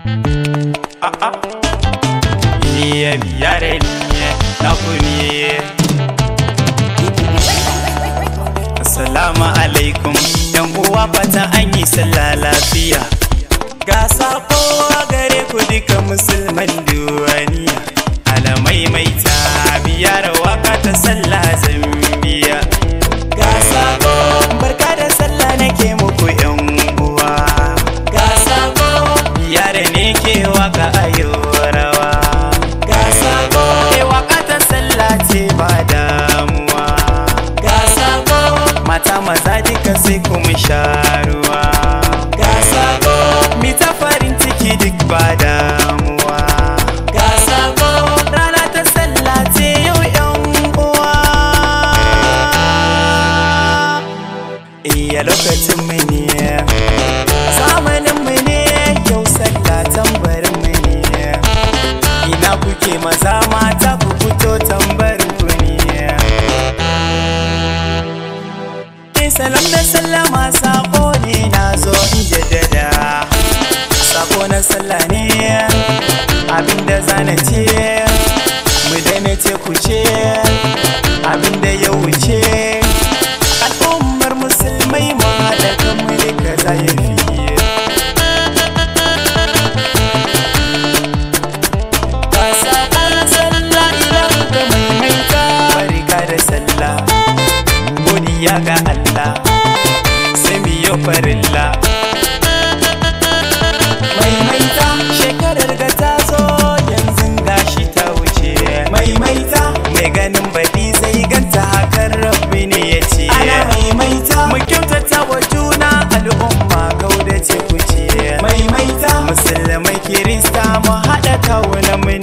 A'a. Iye biyare ne na kuniye. Assalamu alaikum yan uwa fata an yi sallah lafiya. Ga sako gare ku duka musulman duwaniya. Alamai mai ta biyar waka ta sallah zambiya. Ga sako barka da sallah nake muku yan uwa. Ga sako biyar ne ke waka ayo rawa. Ga sako ke waka ta sallah ce ba damuwa. Ga sako mata maza duka sai kuma sha ruwa. Ga sako mi ta farin ciki duk ba damuwa. Ga sako rana ta sallah ce yau yan uwa. Iya lokacin mu ne zamanin mu ne yau sallah tambarin mu ne ina kuke maza mata ku fito tambarin ku ne Yin salam da sallama sako ne na zo in jaddada sako na sallah ne abinda zana ce mu daina ce ku ce abinda ya wuce al'ummar musulmai ma da kanmu ne kaza ya fiye Ka sakon sallah idan ka maimaita barka da sallah godiya ga Allah sai mu yi farilla maimaita shekarar ga ta zo yanzu gashi ta wuce maimaita mai ganin baɗi zai ganta hakan rabbi ne ya ce ana maimaita mu kyautata wa juna al'umma kauda ce ku ce maimaita musulmai kirista mu haɗa kawunan mu